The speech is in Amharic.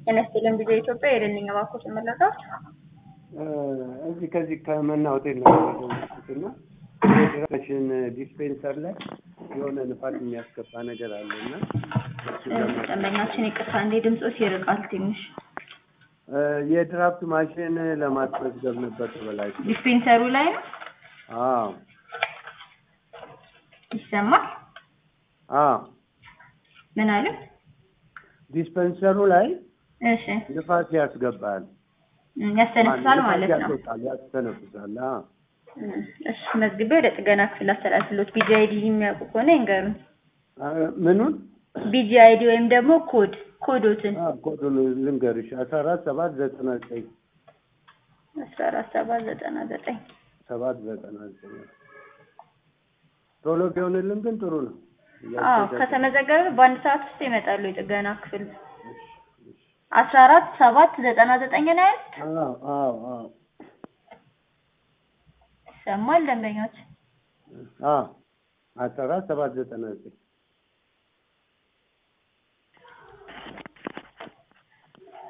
ጤና ይስጥልን ቪዲዮ ኢትዮጵያ የደንኛ ባኮ ስመለከት እዚህ ከዚህ ከመና ሆቴል ነው የደወልኩት እና ሬሽን ዲስፔንሰር ላይ የሆነ ንፋስ የሚያስገባ ነገር አለ እና ደንበኛችን ይቅርታ እንዴ ድምፆች ይርቃል ትንሽ የድራፍት ማሽን ለማስመዝገብ ነበር ተበላሽ። ዲስፔንሰሩ ላይ ነው አዎ ይሰማል አዎ ምን አለ ዲስፔንሰሩ ላይ እሺ ንፋስ ያስገባል እም፣ ያስተነፍሳል ንፋስ ማለት ነው ያስወጣል፣ ያስተነፍሳል። አዎ እም፣ እሺ መዝግቤ ወደ ጥገና ክፍል አስተላልፍሎት ቢጂ አይዲ የሚያውቁ ከሆነ ይንገሩን አ- ምኑን ቢጂ አይዲ ወይም ደግሞ ኮድ ኮዶትን አዎ፣ ኮዱን ልንገርሽ አስራ አራት ሰባት ዘጠና ዘጠኝ አስራ አራት ሰባት ዘጠና ዘጠኝ ሰባት ዘጠና ዘጠኝ ቶሎ ቢሆንልን ግን ጥሩ ነው። አዎ ከተመዘገበ በአንድ ሰዓት ውስጥ ይመጣሉ የጥገና ክፍል አስራ አራት ሰባት ዘጠና ዘጠኝ ነው ያሉት አዎ አዎ አዎ ይሰማል ደንበኞች አዎ አስራ አራት ሰባት ዘጠና ዘጠኝ